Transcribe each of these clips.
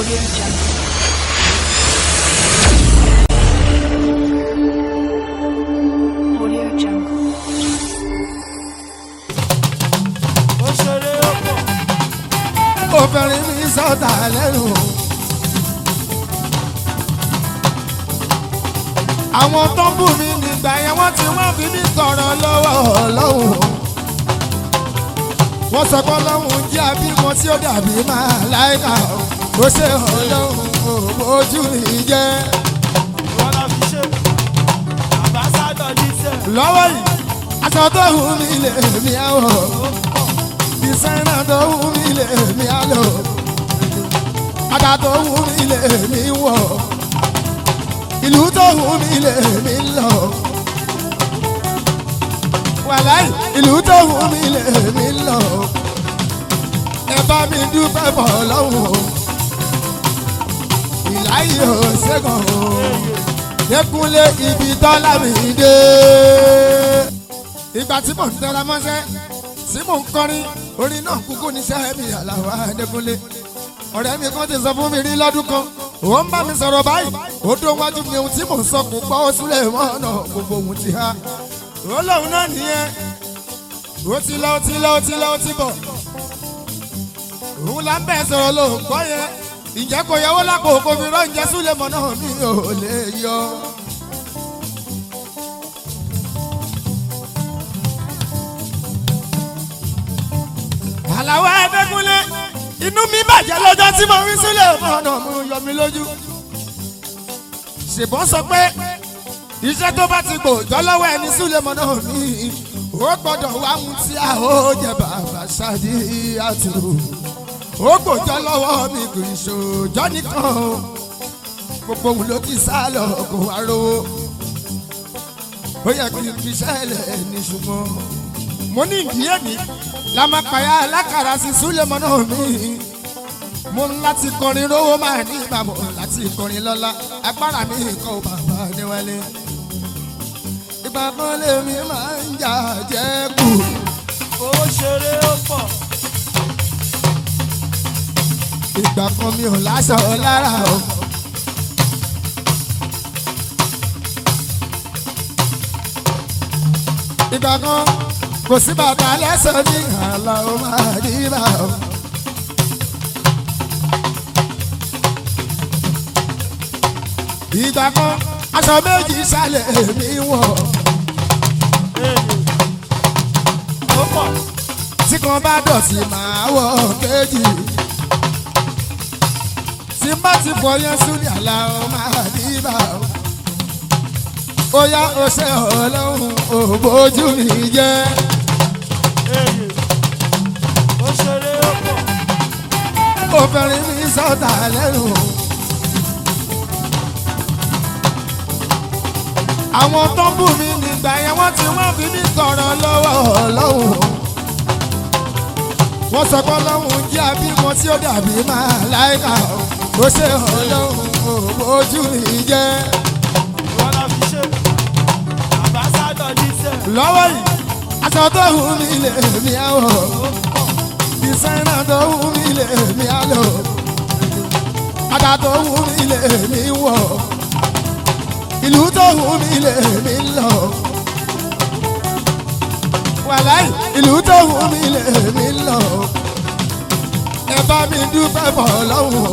Audio Jungle. Audio Jungle. ó ṣeré ó pọ̀ obìnrin mi sọ̀tà lẹ́nu. àwọn tó ń bù mí nígbà yẹn wọ́n ti wọ́n fi mí tọrọ lọ́wọ́ ọlọ́run. wọ́n sọ pé ọlọ́run jẹ́ abímọ tí ó dàbí máa láìka ó ṣe ọlọ́run ojú mi jẹ́. wọn la fi ṣe àbáṣádọ̀ jíṣẹ́ lọ́wọ́ yìí aṣọ tó wù mí lè mí àwọ̀ dísáínà tó wù mí lè mí àlọ́ bàtà tó wù mí lè mí wọ̀ ìlú tó wù mí lè mí lọ wàláì ìlú tó wù mí lè mí lọ ẹ bá mi dúpẹ́ bọ̀ lọ́wọ́ ìláyé ò ṣẹ́gun o yẹkúnlé ibi tọ́lá mi dé. ìgbà tí mò ń tẹra mọ́ṣẹ́ tí mò ń kọrin orin náà kúkú níṣẹ́ mi àlàwà Adékúnlé. ọ̀rẹ́ mi kan ti sọ fún mi rí lọ́dún kan ó ń bá mi sọ̀rọ̀ báyìí ó dó wájú mi ohun tí mò ń sọ kò gbọ́ ó súlẹ̀ mọ́ ọ̀nà gbogbo ohun ti há. ó lóun náà nìyẹn ó ti lọ ó ti lọ ó ti lọ ó ti bọ̀. òun là ń bẹ̀ sọ̀rọ̀ ló ń gbọ́ yẹn ìjẹ́ kò yẹwò lápò kò fi rán ìjẹ́ súlẹ̀ mọ́ náà mi ò lè yọ. àlàwọ̀ Adékúnlé inú mi bàjẹ́ lọ́jọ́ tí mo rí sílẹ̀ ọ̀nà mo yọ mi lójú. ṣèbọn sọ pé iṣẹ́ tó bá ti gbòòjọ́ lọ́wọ́ ẹni sílẹ̀ mọ́ náà mi ó gbọ́dọ̀ wá ohun tí a ó jẹ bàbá ṣáàdì àtúrò ó gbòòjọ́ lọ́wọ́ mi kò ìṣòjọ́ nìkan o gbogbo òun ló ti sá lọ kó wá rówó ó yẹ kí n fi ṣẹlẹ̀ ní ṣùgbọ́n mo ní ìdíyẹ mi lamakaya alákàrà sí súlẹ̀mọ́ náà mi mo ń láti kọrin rówó máa ní ìbámu láti kọrin lọ́la agbára mi kọ́ ò bàbá níwálé ìgbà kan lèmi máa ń jà jẹ́ kù ó ṣeré ó pọ̀ ìgbà kan mi ò láṣọ lára o. ìgbà kan kò sí bàtà lẹ́sẹ̀ ní àlà ó máa rí bá o. ìgbà kan aṣọ méjì sálẹ̀ mi wọ̀ ó pọ̀ tí kan bá dọ̀tí máa wọ̀ kejì tí bá ti fọ yẹn súnì àlà ó máa rí bá o. ó yá ó ṣe ọlọ́run ò bójú mi jẹ́. ó ṣeré ó pọ̀ obìnrin mi sọ̀tà lẹ́nu. àwọn tó ń bù mí nígbà yẹn wọ́n ti wọ́n fi mí tọrọ lọ́wọ́ ọlọ́run. wọ́n sọ pé ọlọ́run jẹ́ abímọ tí ó dàbí máa láìka ó ṣe ọlọ́run ò bójú mi jẹ́. wọn la fi ṣe àbáṣádọ̀ jíṣẹ́ lọ́wọ́ yìí aṣọ tó wù mí lè mí àwọ̀ dísáínà tó wù mí lè mí àlọ́ bàtà tó wù mí lè mí wọ̀ ìlú tó wù mí lè mí lọ wàláì ìlú tó wù mí lè mí lọ ẹ bá mi dúpẹ́ bọ̀ lọ́wọ́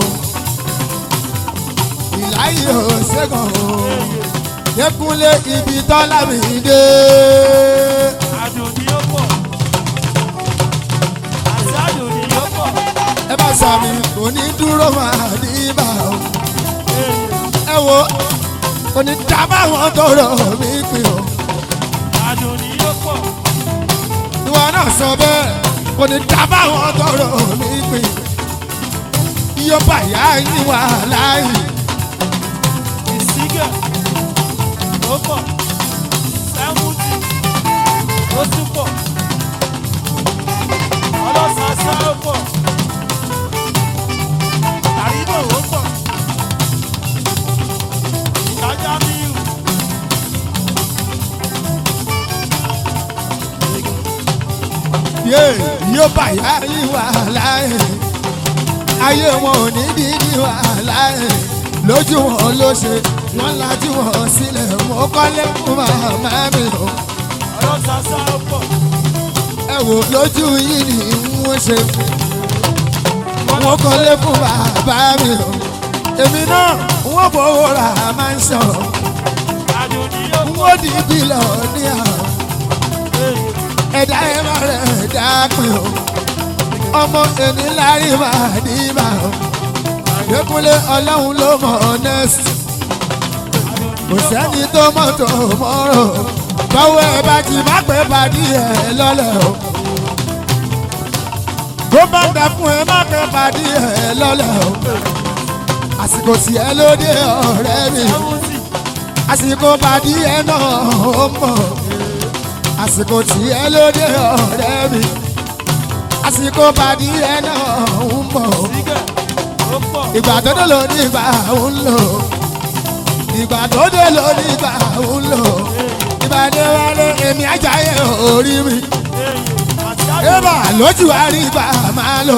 ìláyé ò ṣẹ́gun o yẹkúnlé ibi tọ́lá mi dé. àdùn ni ó pọ̀ àti àdùn ni ó pọ̀ ẹ bá sàmì kò ní dúró máa ní ibà o. ẹ wo kò ní dábàá wọn tọrọ mi pè o. àdùn ni ó pọ̀ ìwọ náà sọ bẹ́ẹ̀ kò ní dábàá wọn tọrọ mi pè. iye bàyá yín wà láàyè. ìsígẹ̀ ó pọ̀ sẹ́mùtì ó tún pọ̀ ọlọ́sàsá ó pọ̀ àrídò ó pọ̀ ìtajà míì yé iye bàyá yín wà láàyè. ayé wọn ò ní dídí wàhálà ẹ̀ lójú wọn ló ṣe wọn lajú wọn sílẹ̀ mo kọ́lé fún màmá mi o ọ̀rọ̀ sàṣà pọ̀. ẹ wò lójú yìí ni wọ́n ṣe wọ́n kọ́lé fún bàbá mi o èmi náà wọ́n bọ̀wọ̀ ra máa ń sọ àdùnní yóò pọ̀. wọ́n di bílọ̀ ní àwọn ẹ̀dá ẹ̀ máa rẹ̀ ẹ̀dá pin o ọmọ ẹni lárí máa ní ìbà o ìdẹ́kunlé ọlọ́run ló mọ̀ ọ́nẹ́sì kò sẹ́ni tó mọ̀ tó mọ́rọ̀ báwo ẹ bá ti má pẹ́ pàdé ẹ lọ́lẹ̀ o tó bá ń dà fún ẹ má pẹ́ pàdé ẹ lọ́lẹ̀ o àsìkò tí ẹ lóde ọ̀rẹ́ mi àsìkò pàdé ẹ náà ó mọ̀ àsìkò tí ẹ lóde ọ̀rẹ́ mi àsìkò pàdé ẹ náà ó mọ̀ sígẹ̀ ó pọ̀. ìgbà tó dé ló ní ìgbà ń lò ìgbà tó dé ló ní ìgbà ń lò ìgbà dé wálé èmi ajáyé orí mi àti àdùnní ébà lójú àrí ìgbà máa lò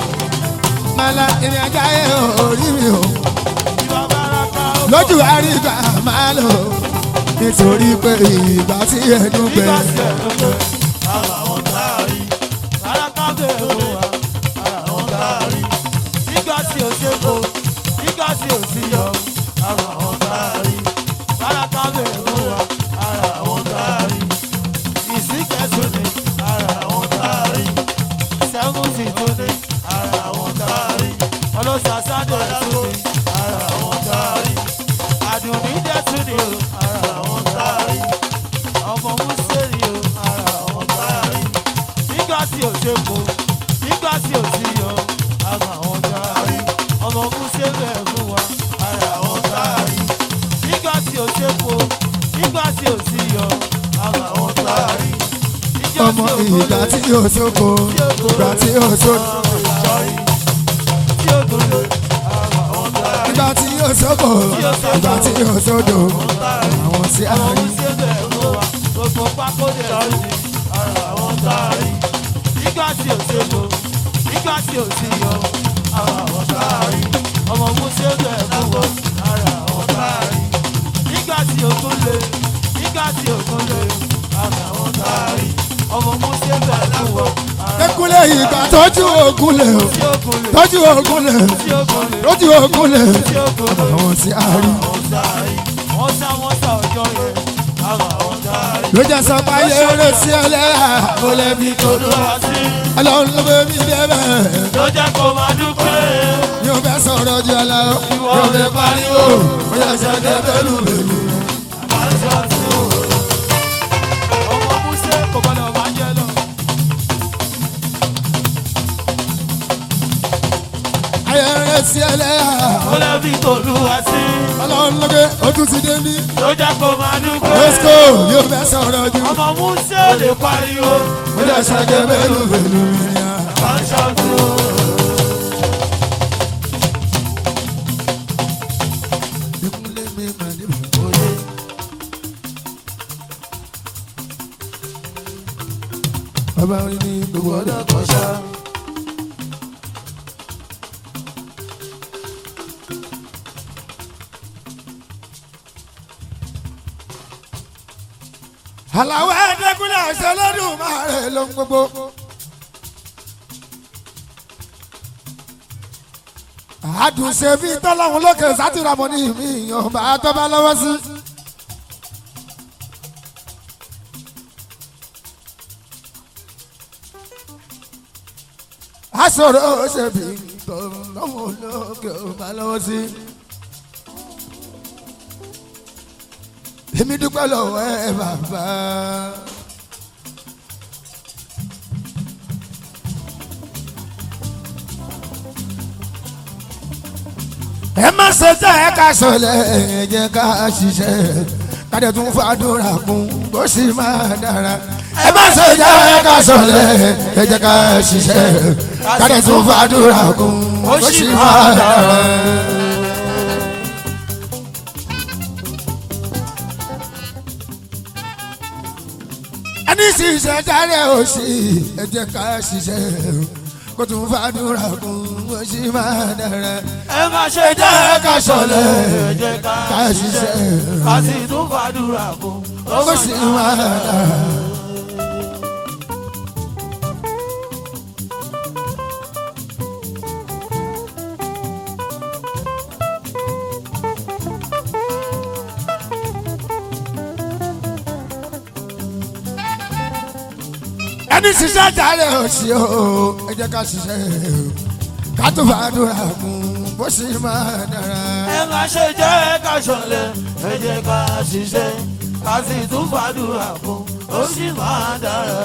máa la èmi ajáyé orí mi o ìwà bàràkà ó pọ̀. lójú àrí ìgbà máa lò nítorí pé ìgbà tí ẹnu gbẹ nígbà tí ẹ̀ ló dé ara wọn dárí. bàràkà bẹ̀rẹ̀ ó wà ara wọn dárí. nígbà tí ò ṣe kó nígbà tí ò sí yọ ara wọn dárí. bàràkà bẹ̀rẹ̀ ó wà ara wọn dárí. ìsìnkẹ́sùn ni ara wọn dárí. sẹ́fúnsì tó ní ara wọn dárí. ọlọ́sàsádé tún ní ara wọn dárí. àdùnní dẹ́ tún ní ara wọn dárí ọmọ mùsùlùmí o ara wọn dárí nígbà tí ò ṣe kó nígbà tí ò sí yọ ara wọn dárí ọmọ mùsùlùmí ẹ̀ fún wa ara wọn dárí nígbà tí ò ṣe kó nígbà tí ò sí yọ ara wọn dárí níjọ́ ọmọ tí ò ìgbà gbólé tí yóò sóko ìgbà tí yóò sóko sọrí tí ò gbólé ara wọn dárí ìgbà tí yóò sóko ìgbà tí yóò sódò àwọn tí a ọmọ rí. mùsùlùmí ẹ̀ fún wa gbogbo pákó dẹ̀ lórí ara wọn dárí nígbà tí ò ṣe kó nígbà tí ò sí yọ ara wọn dárí ọmọ mùsùlùmí ẹ̀ fún wa ara wọn dárí nígbà tí ògùn lé nígbà tí ògùn lé ara wọn dárí ọmọ mùsùlùmí ẹ̀ fún wa ara Ekule ìgbà tọ́jú ogun lè o, tí ògùn lé tọ́jú ogun lè o, tí ògùn lé tọ́jú ogun lè o. tí ògùn lé Àwọn tí a rí. àwọn dárí wọ́n sá wọ́n sá ọjọ́ yẹn ara wọn dárí. Ló jẹ́ sọ pé ayé eré sí ẹlẹ́yà, ó lè fi tòlú wa. Olúwa sí Ọlọ́run ló bẹ mí débẹ̀. ló jẹ́ kó máa dúpẹ́. Yóò fẹ́ sọ̀rọ̀ jù ọ lọ, yóò fẹ́ pariwo, ó yẹ ṣe dé bẹ́lú bẹ́lú. Aṣọ tí ó ọmọ Músé kò gbọdọ̀ máa jẹ lọ. Ayé eré sí ẹlẹ́yà, Ó lè fi Olúwa sí Ọlọ́run ló gbé ojú ti dé ní. ló jẹ́ kó máa dúpẹ́. Lọ́sìkò yóò fẹ́ sọ̀rọ̀ jù. Ọmọ Músé ò lè pariwo. Ó yẹ ṣe dé bẹ́lú bẹ́lú. Aṣọ tí ó Ìkúnlẹ̀ mi máa ní bàbá. Bàbá orin ní gbogbo ọ̀dọ́ kan ṣá. Àlàwọ̀ ẹ̀ẹ́dẹ́gúnlẹ̀ ẹ̀ṣẹ̀ lọ́dún máa rẹ̀ ló ń gbogbo. àdùnṣe bí tọ́lọ́hún lókè sátìràmọ́ ní mi ìyàn bá tó bá lọ́wọ́ sí. àṣọrò ṣe bí tọ́lọ́hún lókè bá lọ́wọ́ sí. èmi dúpẹ́ lọ́wọ́ ẹ bàbá. ẹ má ṣe tẹ́ ẹ ká sọlẹ̀ ẹ jẹ́ ká ṣiṣẹ́ kádẹ tún fàdúrà kún bó sì máa dára. ẹ má ṣe tẹ́ ẹ ká sọlẹ̀ ẹ jẹ́ ká ṣiṣẹ́ kádẹ tún fàdúrà kún bó sì máa dára. ẹni ṣiṣẹ́ dáre òsì ẹ jẹ́ ká ṣiṣẹ́ kó kó tún fàdúrà kún bó ṣe máa dára. ẹ má ṣe jẹ́ ká ṣọ̀lẹ ẹ jẹ́ ká ká ṣiṣẹ́ ṣiṣẹ́. ká sì tún fàdúrà kún ó bó ṣe máa dára. ẹni ṣiṣẹ́ jàre òsì o ẹ jẹ́ ká ṣiṣẹ́ ká tún fàdúrà kún bó ṣe máa dára. ẹ má ṣe jẹ́ ká ṣọ̀lẹ ẹ jẹ́ ká ṣiṣẹ́ ká sì tún fàdúrà kún ó sì máa dára.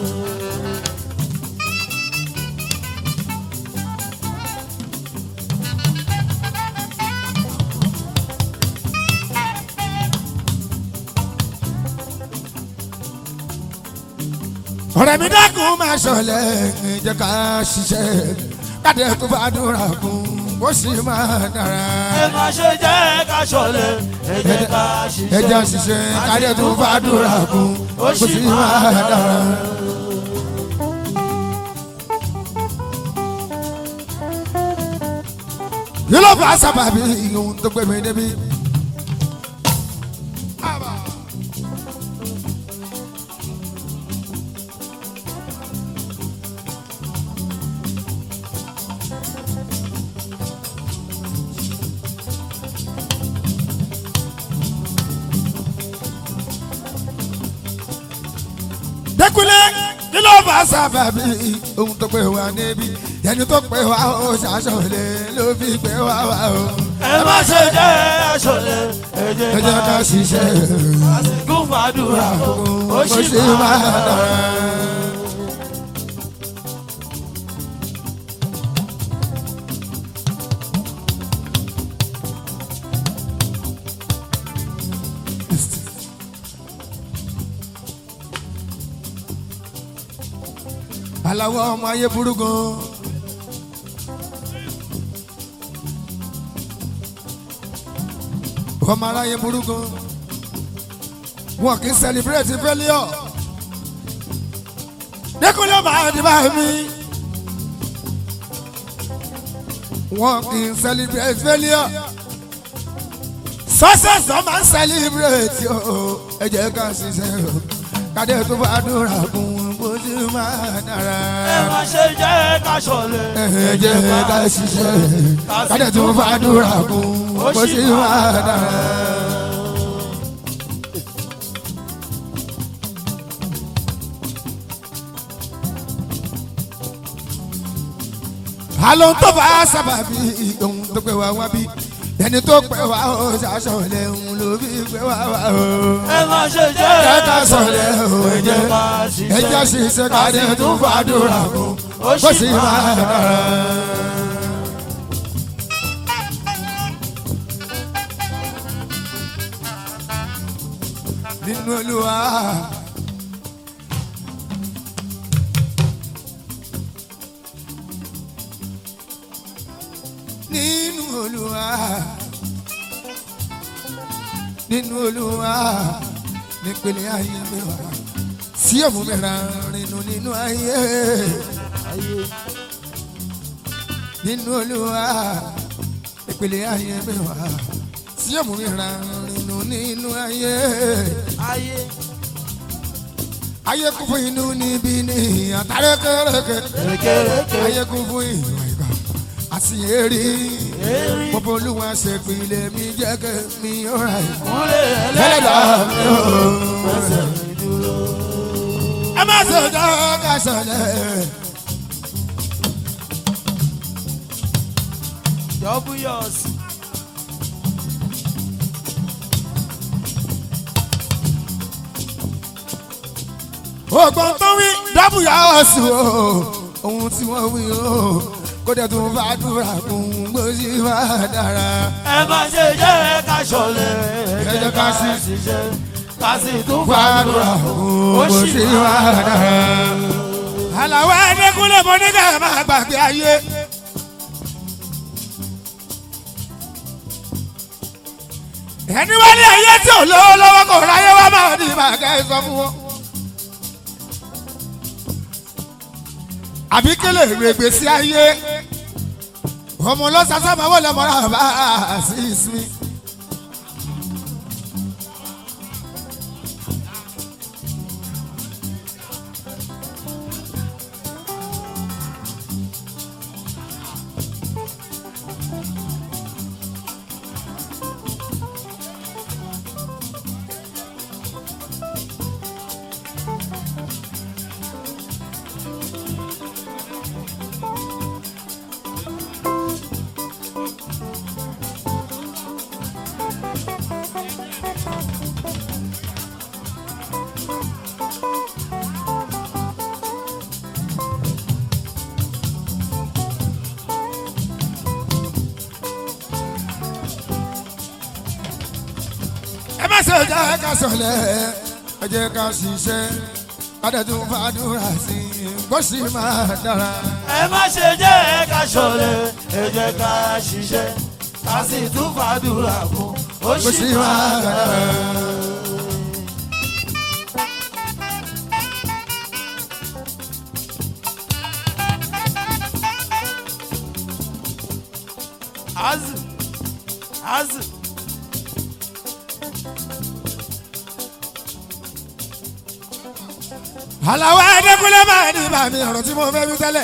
ọ̀rẹ́ mi dákun máa ṣọlẹ̀ ẹ jẹ́ ká ṣiṣẹ́ káde tó fàdúrà kún bó ṣe máa dára. ẹ má ṣe jẹ́ ká ṣọ̀lẹ ẹ jẹ́ ká ẹ jẹ́ ṣiṣẹ́ ṣiṣẹ́ káde tó fàdúrà kún bó ṣe máa dára. kí ló fà sábàbí ohun tó gbé mi débi. dẹkulẹ kí ló fà sábàbí ohun tó pè wá níbí ẹni tó pè wá ó ṣàṣọlẹ ló fi pè wá wá o. ẹ má ṣe jẹ́ ká ṣọ̀lẹ ẹ ẹ jẹ́ jẹ́ ká ká ṣiṣẹ́ ká sì tún fàdúrà kún ó bó sì ṣe máa máa dára. dára. aláwọ̀ ọmọ ayé burú gan. ọmọ aráyé burú gan. wọn kì í celebrate failure. dẹ́kunlé máa di bá mi. wọn kì í celebrate failure. success ló máa ń celebrate o. ẹ jẹ́ ká ṣiṣẹ́ o. kádé tó bá dúrà kún bó ti máa dára ẹ má ṣe jẹ́ ká ṣọ̀lẹ ẹ jẹ́ ká ṣiṣẹ́ kádẹ tó fàdúrà kún bó ṣe máa dára. àlọ́ tó bá sábàbí ohun tó pẹ́ wá wá bí ẹni tó pẹ́ wá ó ṣàṣọlẹ̀ ohun ló fi pẹ́ wá wá o. ẹ má ṣe jẹ́ ẹ ká sọ̀lẹ̀ o ẹ jẹ́ ká ẹ jẹ́ ṣiṣẹ́ ṣiṣẹ́ kádẹ tó fàdúrà kún bó ṣe máa dára. nínú olúwa. nínú olúwa. nínú olúwa. nípele ayé mi wá. sí òmù mi ra rinu nínú ayé. nínú olúwa. nípele ayé mi wá. sí òmù mi ra rinu nínú ayé ayé ayé kún fún inú níbí ní àtàrẹ kẹrẹkẹ kékeré ayé kún fún ìwà ìgbà àṣìyẹrí èrí pọpọ olúwa ṣèpìlẹ mi jẹ kẹ mi ọ̀rà ẹ̀. kúnlẹ̀ ẹlẹ́dà mi ò ẹsẹ̀ ìdúró. ẹ má ṣe jọ ká ṣọlẹ̀. Double yours. ògbọ́n tó wí dábù yà ọ́ sí o ohun tí wọ́n wí o kó dẹ̀ tún fàdúrà kún gbòsì máa dára. ẹ má ṣe jẹ́ ká ṣọlẹ̀ Ẹ jẹ́ ká sì ṣiṣẹ́ ká sì tún fàdúrà fàdúrà kún ó sì gbòsì máa máa dára. àlàó ẹ̀ẹ́dẹ́kúnlẹ̀ mọ́ nígbà máa gbàgbé ayé. ẹni wá ní ayé tí ò lówó lọ́wọ́ kò ráyé wá máa ní màgá ẹ sọ fún wọn. àbí kélé règbè sí ayé ọmọ lọ́sàsá máa wọlé mọ́ra bá a sí ìsinmi. ẹ má ṣe jẹ́ ká sọ̀lẹ̀ ẹ jẹ́ ká ṣiṣẹ́ kádẹ́ tún fàdúrà sí i kó sì máa dára. ẹ má ṣe jẹ́ ká ṣọ̀lẹ ẹ jẹ́ ká ṣiṣẹ́ ká sì tún fàdúrà fún ó kó sì sì máa máa dára. dára. azu azu àlàó ẹ̀ẹ́dẹ́gbẹ́lẹ́ máa ní bàmí ọ̀rọ̀ tí mo fẹ́ wí tẹ́lẹ̀.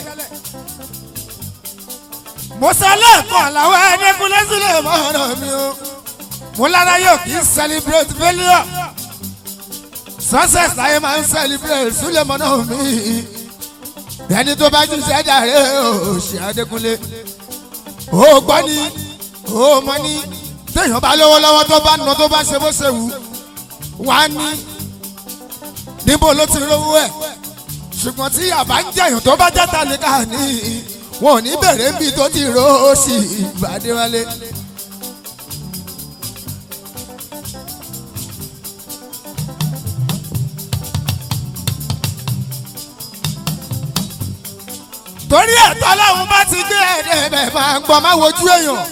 mo sọ lẹ́ẹ̀kan àlàó ẹ̀ẹ́dẹ́gbẹ́lẹ́ sílẹ̀ mọ́ ọ̀rọ̀ mi o. mo lára yóò kí n celebrate failure. success láyé máa ń celebrate sílẹ̀ mọ́ náà mi. ẹni tó bá jí sẹ́jà rẹ̀ ò ṣe Adékúnlé. ó gbọ́ ni ó mọ ni téèyàn bá lówó lọ́wọ́ tó bá nà tó bá ṣe bó ṣe wù wá ní níbo ló ti rówó ẹ̀ ṣùgbọ́n tí àbá ń jẹ̀yàn tó bá jẹ́ tálíkà ní wọn ò ní bẹ̀rẹ̀ níbi tó ti ró sí ìbàdíwálé. torí ẹ̀tọ́ ọlọ́run bá ti gbé ẹ̀dẹ̀ bẹ̀ máa ń gbọ́ máa wojú èèyàn.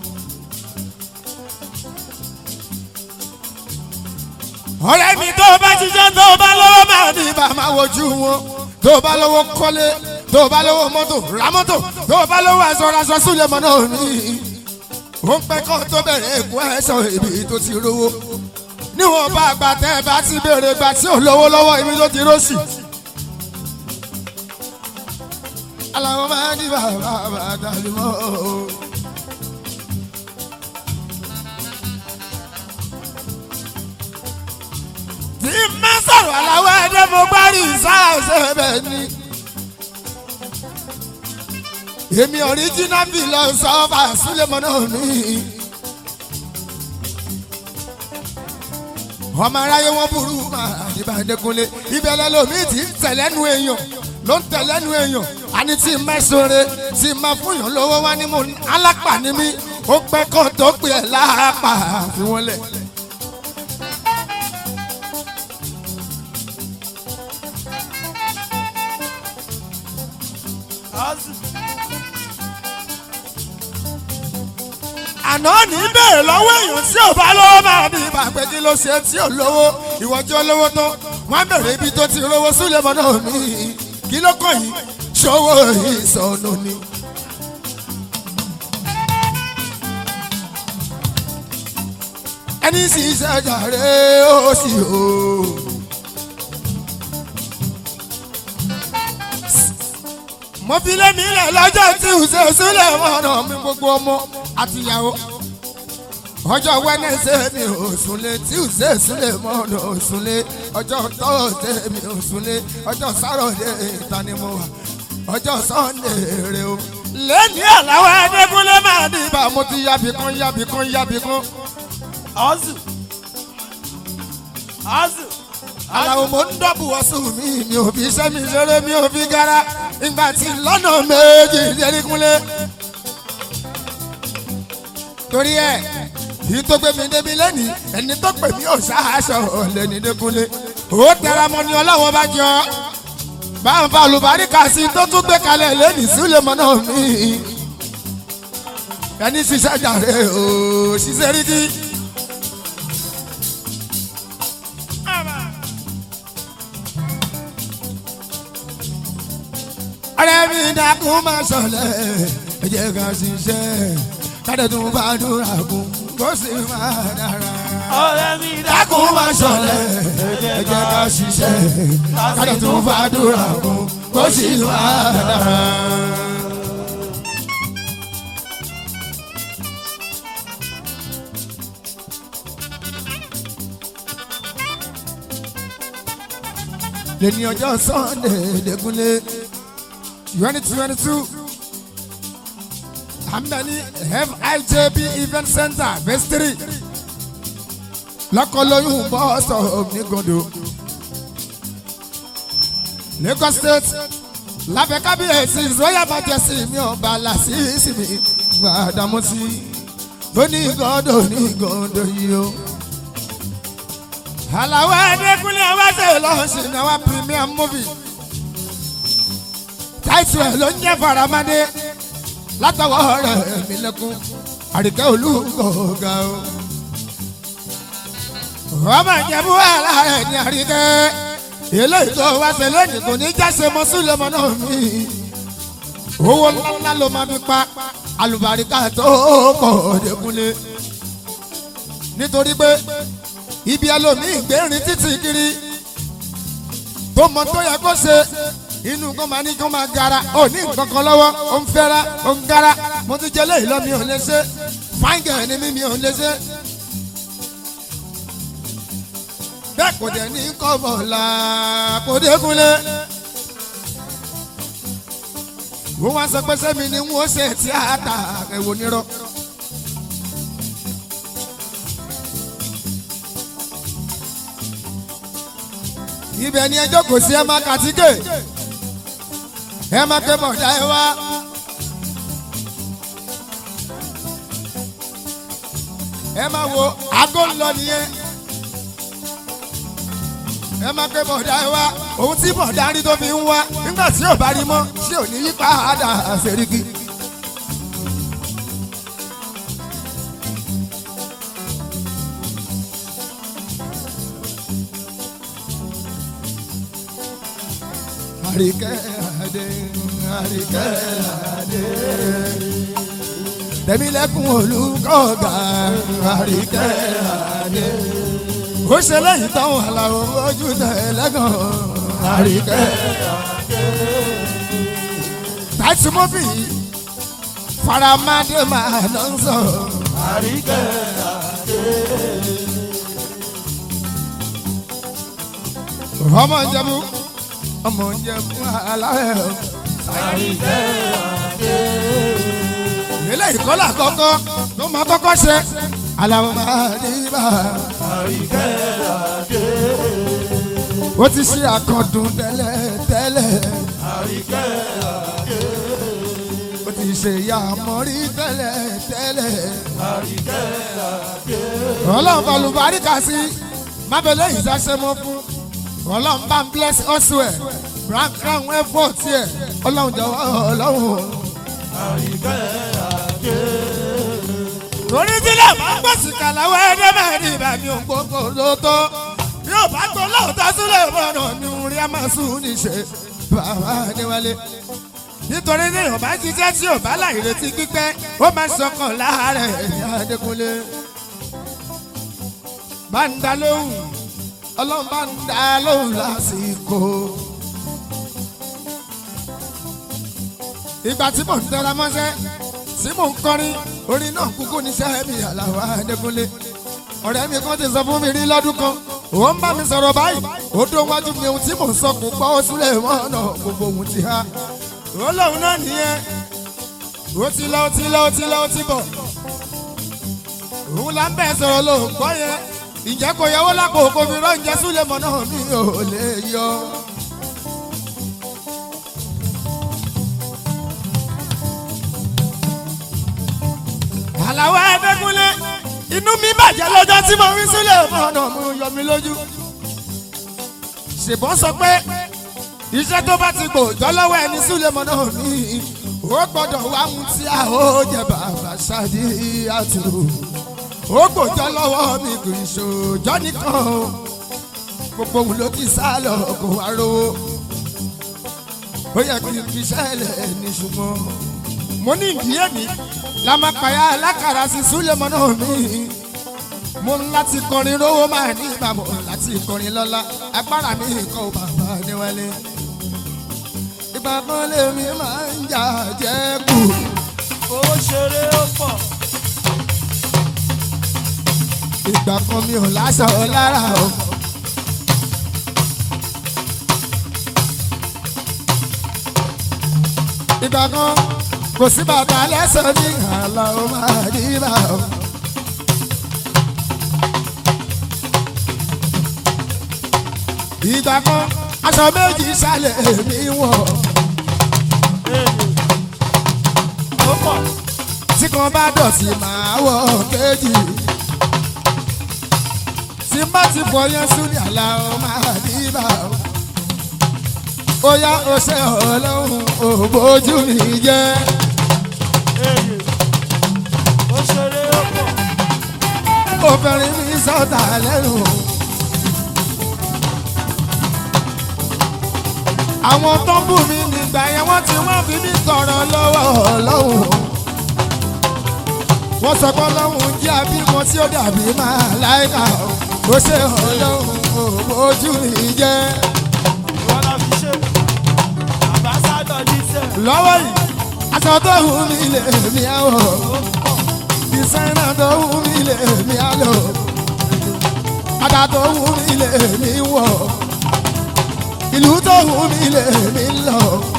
ọ̀rẹ́ mi tó bá ṣiṣẹ́ tó bá lọ́wọ́ máa ní bá máa wojú wọn tó bá lọ́wọ́ kọ́lé tó bá lọ́wọ́ mọ́tò ra mọ́tò tó bá lọ́wọ́ aṣọ aṣọ súlẹ̀ mọ́ náà ní. ó ń pẹ́ kọ́ tó bẹ̀rẹ̀ èkó ẹ̀ṣọ́ ibi tó ti rówó níwọ̀n bá àgbà tẹ́ ẹ bá ti béèrè gbà tí ò lówó lọ́wọ́ ibi tó ti róṣì. aláwọ̀ máa ní bàbá bàtà lè mọ́ o. tí n bá sọ̀rọ̀ aláwọ̀ ẹ̀dẹ́ mo bá rí ìsáàsẹ̀ bẹ́ẹ̀ ni. èmi ọ̀ríjínà bí lọ sọ fà súlẹ̀mọ́ náà ní. ọmọ aráyé wọn burú máa níbà Adékúnlé ìbẹ̀lẹ̀ lomi ti ń tẹ̀lẹ́nu èèyàn ló ń tẹ̀lẹ́nu èèyàn àní tí n bá sọ̀rọ̀ tí n bá fúnyàn lówó wá ní mo alápà ní mi ó pẹ́ kó tó pè é láàpà fi wọ́n lẹ̀. azu àná ní bẹ́ẹ̀ lọ́wọ́ èèyàn tí ò bá lọ́wọ́ máa bí ibà pé kí ló ṣe tí ò lówó ìwọ tí ó lówó tó wọ́n bẹ̀rẹ̀ ibi tó ti rówó sílẹ̀ mọ́ náà ní kí ló kàn yín ṣòwò ìsọnù ni. ẹni sì ṣàjàre ó sì o. mo fi lé mi lẹ̀ lọ́jọ́ tí ò ṣe sílẹ̀ mọ́ náà mi gbogbo ọmọ àtìyàwó ọjọ́ wẹ́nẹ́sẹ̀ mi ò súnlé tí ò ṣe sílẹ̀ mọ́ ọ̀nà ò súnlé ọjọ́ tọ́ọ̀sẹ̀ mi ò súnlé ọjọ́ sáròdé ìta ni mo wà ọjọ́ sọ́ndé rè o. lẹ́ni àláwọ̀ Adékúnlé máa ní ibà mo ti yábì kan yábì kan yábì kan. azu azu aláwo mo ń dọ́bù ọ̀sùn mi mi ò fi iṣẹ́ mi ṣeré mi ò fi gara ìgbà tí lọ́nà méjì Adékúnlé. torí ẹ yìí tó gbé mi débi lẹ́nìí ẹni tó pè mí ò ṣáàṣọ lẹ́ni Adékúnlé. ó tẹra mọ́ ni ọlọ́wọ́ bá jọ bá ń fa olùbáríkà sí i tó tún gbé kalẹ̀ lẹ́nìí sílẹ̀ mọ́ náà mi. ẹni ṣiṣẹ́ jàre o ṣiṣẹ́ rí kí. ọ̀rẹ́ mi dákun máa ṣọlẹ̀ ẹ jẹ́ ká ṣiṣẹ́ kádẹ tún bá dúrà kún kó sì máa dára. ọ̀rẹ́ mi dákun máa ṣọlẹ̀ ẹ jẹ́ ká ṣiṣẹ́ kádẹ tún bá dúrà kún kó sì máa dára. lẹ́ni ọjọ́ sunday lẹ́kúnlé twenty twenty two àmbẹ̀ni fijb event center phase three lọ́kọ̀lóyún bọ́ọ̀sọ̀ onígodo lagos state lábẹ́ kábíyèsí royal majesty mi ọba làṣìṣì mi gbàdámọ́sí onígọ́dọ̀ onígọ́dọ̀ yìí o àlàwọ̀ ẹ̀ẹ́dẹ́gbẹ́lé ọwọ́sẹ̀ lọ́sìn náà wá premium movie táìtù ẹ̀ ló ń jẹ́ faramade látọwọ́ rẹ̀ mí lẹ́kún àríkẹ́ olúkọ̀ọ́gà o. ọmọ ìjẹ̀bú wàhálà rẹ̀ ní àríkẹ́ eléyìí tó wá ṣe lónìí kò ní jáse mọ́ sílẹ̀mọ́ náà mi. owó ńláńlá ló máa fi pa alùbáríkà tó pọ̀ dẹ́kunlé nítorí pé ibi ẹlòmíì gbẹ̀rin títì kiri tó mọ tó yẹ kó ṣe inú kan máa ní kó máa gara ó ní nǹkan kan lọ́wọ́ ó ń fẹ́ra ó ń gara mo ti jẹ léyìí lọ mi ò lè ṣe fáńgẹ̀ ni mi mi ò lè ṣe. bẹ́ẹ̀ kò dẹ̀ ní kọ́bọ̀ la kò dékunlé. wọ́n wá sọ pé sẹ́mi ni wọ́n ṣe tíátà ẹ̀wò nírọ̀. ibẹ̀ ni ẹjọ́ kò sí ẹ máa kàtíkè ẹ máa ké bọ̀dá ẹ wá. ẹ máa wo aago ń lọ nìyẹn ẹ máa ké bọ̀dá ẹ wá òun tí bọ̀dá rí tó fi ń wá nígbà tí ò bá rí mọ́ tí ò ní yí padà àṣẹríkì. àríkẹ́ àdé àríkẹ́ àdé. Tẹ̀mílẹ́kùn olùkọ́gà àríkẹ́ àdé. Ó ṣe lẹ́yìn táwọn àlàó ojú tẹ̀ lẹ́gàn àríkẹ́ àdé. Táìsì mọ́fì faramadé máa lọ sọ àríkẹ́ àdé. ọmọ ìjẹ̀bú ọmọ ìjẹ̀bú aláwẹ̀ o. àríkẹ́ àdé. eléyìí kọ́ là kọ́kọ́ ló máa kọ́kọ́ ṣe aláwọ̀ máa ní bá a. àríkẹ́ àdé. ó ti ṣe àkàndùn tẹ́lẹ̀ tẹ́lẹ̀ àríkẹ́ àdé. ó ti ṣe ìyá àmọ́rí tẹ́lẹ̀ tẹ́lẹ̀ àríkẹ́ àdé. ọlọ́run balùbáríkà sí mábẹ́lẹ́ yìí ṣàṣẹ mọ́ fún ọlọ́run bá ń bless ọ̀ṣùẹ̀ brown crown effort tiẹ̀ ọlọ́run jọ̀wọ́ ọlọ́run. àríkẹ́ àdé. torí tílẹ̀ bá ń gbèsè kàláwọ́ ẹ̀ẹ́dẹ́ mẹ́rin ìbá mi ò gbogbo ló tó bí ò bá tó lóòótọ́ sílẹ̀ ìbọnà mi ò rí àmàsùn níṣẹ́ bàbá níwálé nítorí ní ìyọ̀bá jíjẹ́ tí ò bá láì retí pípẹ́ ó máa ṣọkàn láàárẹ̀ ẹ̀yà Adékúnlé bá ń dá lóhùn ọlọ́run bá ń dá lóhùn lásìkò. ìgbà tí mò ń tẹra mọ́ṣẹ́ tí mò ń kọrin orin náà kúkú níṣẹ́ mi Àlàó Adékúnlé ọ̀rẹ́ mi kan ti sọ fún mi rí lọ́dún kan ó ń bá mi sọ̀rọ̀ báyìí ó dó wájú mi ohun tí mò ń sọ kò gbọ́ ó súlẹ̀ mọ́nà gbogbo ohun ti há ó lóun náà nìyẹn ó ti lọ ó ti lọ ó ti lọ ó ti bọ̀ òun là ń bẹ̀ sọ̀rọ̀ ló ń gbọ́ yẹn ìjẹ́ kò yẹwò lápò kò fi rán ìjẹ́ súlẹ̀ mọ́nà mi ò lè yọ. Àlàó Adékúnlé inú mi bàjẹ́ lọ́jọ́ tí mo rí sílẹ̀ ọ̀nà mo yọ mi lójú. ṣèbọn sọ pé iṣẹ́ tó bá ti gbòòjọ́ lọ́wọ́ ẹni sílẹ̀ mọ́ náà ní ó gbọ́dọ̀ wá mú tí a ó jẹ bàbá ṣáàdì àti ó gbòòjọ́ lọ́wọ́ mi kì í ṣòjọ́ nìkan o gbogbo òun ló ti sá lọ kó wá rówó. ó yẹ kí n fi sẹ́lẹ̀ ní ṣùgbọ́n mo ní ìdíyẹ mi lámàpáyà alákàrà sí súlẹ̀mọ́ náà mi mo ń láti kọrin rówó máa ní ìbámu láti kọrin lọ́la agbára mi kọ́ ò bàbá níwálé ìgbà kan lèmi máa ń jà jẹ́ kù owó ṣeré ó pọ̀ ìgbà kan mi ò láṣọ lára o. ìgbà kan kò sí bàtà lẹ́sẹ̀ ní àlà ó máa dì bá o. ìgbà kan aṣọ méjì sálẹ̀ mi wọ̀ èyí ó pọ̀ tí kan bá dọ̀tí máa wọ̀ kejì. tí má ti fọ yẹn sún ní àlà ó máa dì bá o. ó yá ó ṣe ọlọ́run ò bójú mi jẹ́. èyí ó ṣeré ó pọ̀ obìnrin mi sọ̀tà lẹ́nu. àwọn tó ń bù mí nígbà yẹn wọ́n ti wọ́n fi mí tọrọ lọ́wọ́ ọlọ́run. wọ́n sọ pé ọlọ́run jẹ́ abímọ tí ó dàbí máa láìka ó ṣe ọlọ́run ò bójú mi jẹ́. ìwọ la fi ṣe àbáṣádọ̀ jíṣẹ́ lọ́wọ́ yìí aṣọ tó hù mí lè mí àwọ̀ ó pọ̀ ìsẹ́nà tó hù mí lè mí àlọ́ bàtà tó hù mí lè mí wọ̀ ìlú tó hù mí lè mí lọ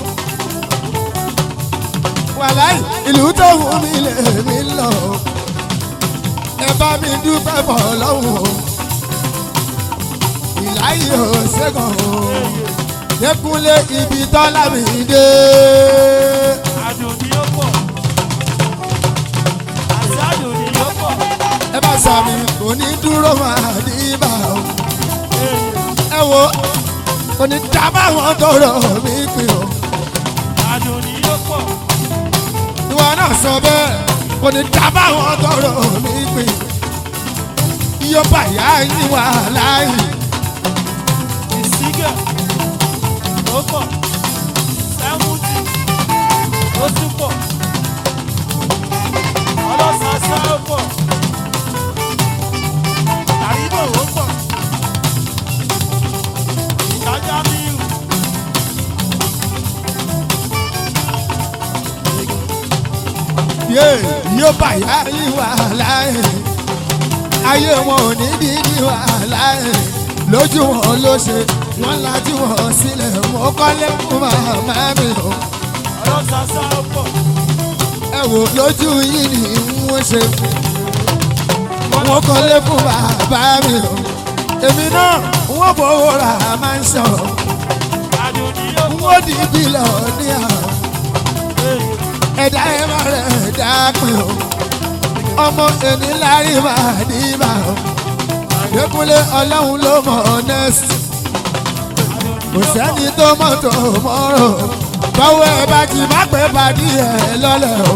wàláì ìlú tó hù mí lè mí lọ ẹ bá mi dúpẹ́ bọ̀ lọ́wọ́ ìláyé ò ṣẹ́gun o dẹkùnlé ibi tọ́lá mi dé. àdùn ni ó pọ̀ àti àdùn ni ó pọ̀ ẹ bá sàmì kò ní dúró máa ní ibà o. èyí ẹ wo kò ní dábàá wọn tọrọ mi pin o. àdùn ni ó pọ̀ ìwọ náà sọ bẹ́ẹ̀ kò ní dábàá wọn tọrọ mi pin. iye bàyá yín wà láàyè. ìsígẹ̀ ó pọ̀ sẹ́mùtì ó tún pọ̀ ọlọ́sàsá ó pọ̀ àríbò ó pọ̀ ìdájá míìrù yé iye bàyá yín wà láàyè. ayé wọn ò ní bí ní wà láàyè. lójú wọn ló ṣe wọn lajú wọn sílẹ̀ mọ́ kọ́lé fún màmá mi o. ọlọ́sàsá ó pọ̀ ẹ wò lójú yìí ni wọ́n ṣe wọ́n kọ́lé fún bàbá mi o èmi náà wọ́n fowó ra máa ń sọ àdùn ni ó pọ̀ wọ́n di bílọ̀ ní àwọn èyí ẹ̀dá ẹ̀ má rẹ̀ ẹ̀dá pin o ọmọ ẹni lárí máa ní bá o Adékúnlé ọlọ́run ló mọ̀ ọ́nẹ́sì kò sẹ́ni tó mọ̀ tó mọ́rọ̀ báwo ẹ bá ti má pẹ́ pàdé ẹ lọ́lẹ̀ o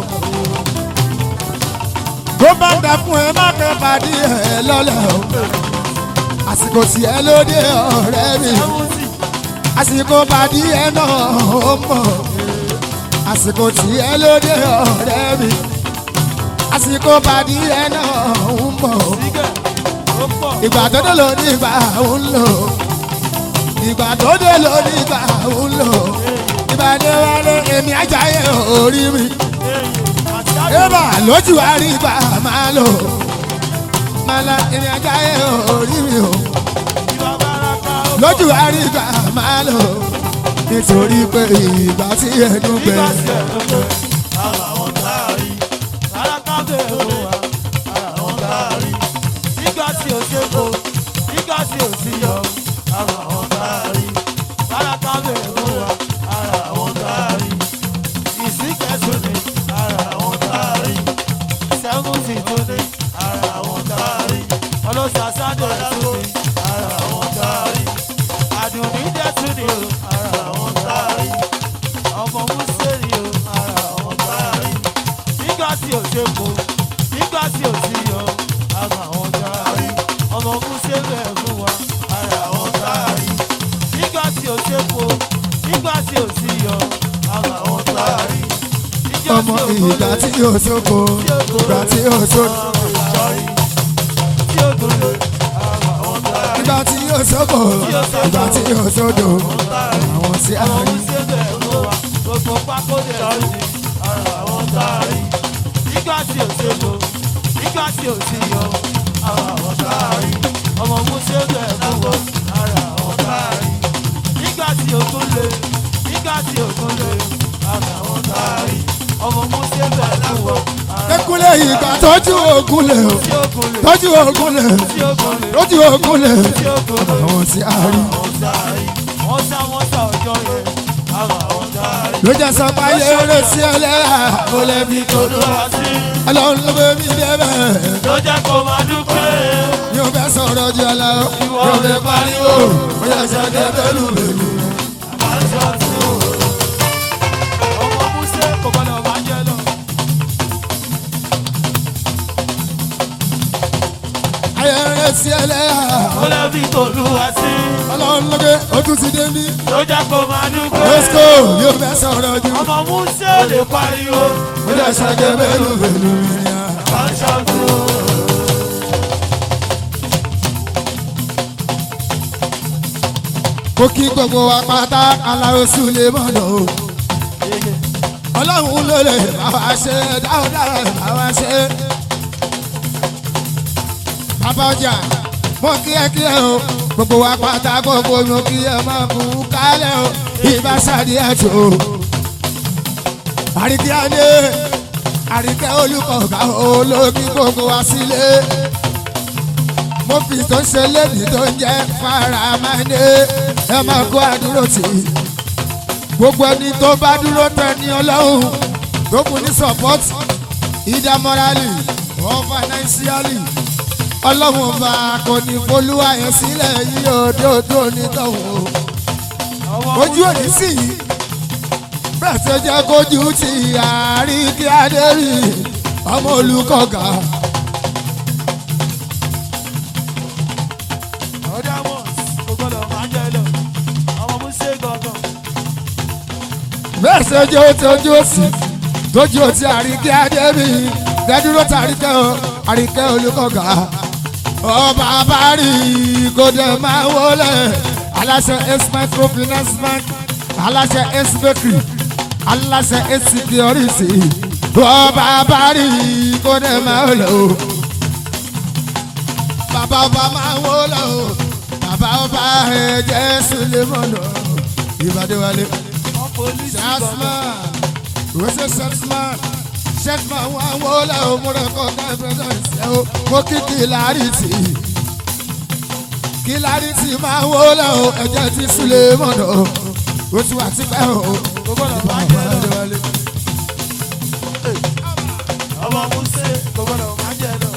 tó bá ń dà fún ẹ má pẹ́ pàdé ẹ lọ́lẹ̀ o àsìkò tí ẹ lóde ọ̀rẹ́ mi sẹ́mùtì àsìkò pàdé ẹ náà ó mọ̀ àsìkò tí ẹ lóde ọ̀rẹ́ mi àsìkò pàdé ẹ náà ó mọ̀ ìsígẹ̀ ó pọ̀ ìgbà tó dé ló ní ìgbà ń lò ìgbà tó dé ló ní ìgbà ń lò ìbàdí wálé èmi ajáyé orí mi èyí àti àdùn ébà lójú àrí ìgbà máa lò màlá èmi ajáyé orí mi o ìwà bàràkà ó pọ̀ lójú àrí ìgbà máa lò nítorí pé ìgbà tí ẹnu gbẹ nígbà tí ẹ̀ ló pé ara wọn táàrí ara kábẹ̀ òun wa ara wọn táàrí nígbà tí ò ṣe kó nígbà tí ò sí yọ ara wọn táàrí ara kábẹ̀ òun wa ara wọn táàrí ìsìnkẹ́sùn ni ara wọn táàrí sẹ́fúntì tó ní ara wọn táàrí ọlọ́sàsádọ̀ tó ní ara wọn táàrí àdùnní dẹ́tún ni ara wọn táàrí ọmọ mùsùlùmí o ara wọn táàrí nígbà tí ò ṣe kó nígbà tí ò sí yọ ara wọn táàrí ọmọ mùsùlùmí ẹ̀ fún wa ara wọn táàrí nígbà tí ò ṣe kó nígbà tí ò sí yọ ọmọ ìgbà tí yóò sóko ìgbà tí yóò sóko ìgbà tí yóò sóko ìgbà tí yóò sódò àwọn sí àárín. Nígbà tí ò sí yọ, ara àwọn táàrí, ọmọ Músé bẹ̀ fún wọn, ara àwọn táàrí. Nígbà tí òkun lè, nígbà tí òkun lè, ara àwọn táàrí, ọmọ Músé bẹ̀ fún wọn, ara Ekúlé ìgbà tọ́jú ogun lè o tí òkun lè, tọ́jú ogun lè tí òkun lè, tọ́jú ogun lè tí òkun lè. àwọn sí àárín. Àwọn táàrí, wọ́n sá wọ́n sá ọjọ́ yẹn, ara àwọn táàrí. ló jẹ́ sọ pé ayé eré sí ẹlẹ́yà ó lè fi kódó Olúwa sí, ọlọ́run ló bẹ mí débẹ̀ ló jẹ́ kó máa dúpẹ́. yóò fẹ́ sọ̀rọ̀ jù ọ lọ yóò fẹ́ pariwo ó yẹ sọ dé bẹ́lú bẹ́lú. ọmọ Músé kò gbọdọ̀ máa jẹ lọ. ayé eré sí ẹlẹ́yà ó lè fi tòlúwa sí ọlọ́run ló gbé ó tún ti dé mí ló jẹ́ kó máa dúpẹ́. lọ́sìkò yóò fẹ́ sọ̀rọ̀ jù ọmọ Músé ò lè pariwo. ó yẹ sọ dé bẹ́lú bẹ́lú. Aṣọ́gun kó kí gbogbo wa pátá aláwo sùlẹ̀ mọ́nà o. ọlọ́run ló lè bá wa ṣe dáadáa bá wa ṣe. bàbá ọjà mo kí ẹ kí ẹ o gbogbo wa pátá gbogbo mo kí ẹ máa kú kálẹ̀ o ìbá sáré ẹ̀jọ̀ o. àríkí adé àríkẹ́ olùkọ̀ọ̀gá olókí gbogbo wa sílé. mo fi tó ń ṣe lébi tó ń jẹ́ faramáné ẹ máa kó àdúró tì í gbogbo ẹni tó bá dúró tẹ ní ọlọ́run tó kù ní support ìdá morally or financially ọlọ́run ọba kò ní folúwa yẹn sílẹ̀ yí òdòdó onítọ̀hún o ojú òní sì yí bẹ́ẹ̀ tó jẹ́ kójú ti àárín kí adé rí ọmọ olùkọ́gà ọ̀dà mọ̀ kò gbọdọ̀ máa jẹ lọ. ọmọ Músé gangan. bẹ́ẹ̀ tó jẹ́ ojú òsì tójú òsì àárín kí adé rí dẹ́dúró tàríkẹ́ o àríkẹ́ olùkọ́gà ọba abárí kò dẹ̀ máa wọlé aláṣẹ s microfinance bank aláṣẹ s bakery aláṣẹ s security ọba abárí kò dẹ̀ máa wọlé o bàbá ọba máa wọlé o bàbá ọba ẹ̀jẹ̀ sulemọ̀nà ìbàdíwálé wọ́n polisi gangan. jasman wẹ́sẹ̀ sẹ́tìmán sẹ́tìmán wà wọlé o múra kọ́kọ́ ẹ̀fẹ̀sẹ̀ o mo kí kìlárìtì kìlárìtì máa wọlé o ẹ̀jẹ̀ ti sulemọ̀nà o ti wà tipẹ́ o kò gbọdọ̀ máa jẹ lọ. ọmọ Músé kò gbọdọ̀ máa jẹ lọ.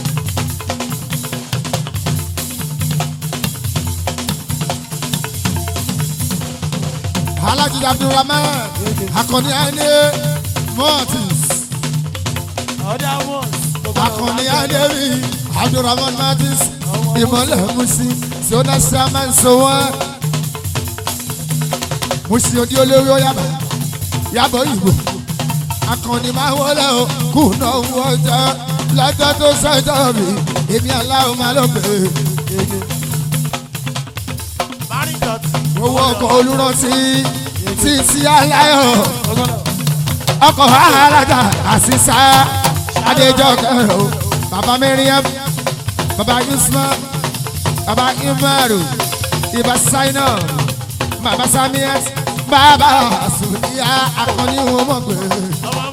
alhaji abdulrahman akọni ẹni mortis ọ̀dà mọ̀ kò gbọdọ̀ akọni máa jẹ lọ. ẹni rí abdulrahman mortis ìmọ̀lẹ̀ musi sọ́nà sàmán sọ́wọ́n musi odi olórí ọ̀yàbọ̀ yàbọ̀ ìgbò akọni máa wọlé o kù náà wọ́jà lọ́jọ́ tó sọ́jọ́ mi èmi aláwọ̀ máa lọ pè é Márìn dọ̀tí. owó ọkọ̀ olùrántí títí aláyọ̀ kò gbọdọ̀. ọkọ̀ alága àṣìṣà adéjọ́kẹ́ o bàbá miriam bàbá yusman bàbá imaru ibà saina bàbá samiat bàbá sùnìyà akọni wọn mọ̀ pé ọmọ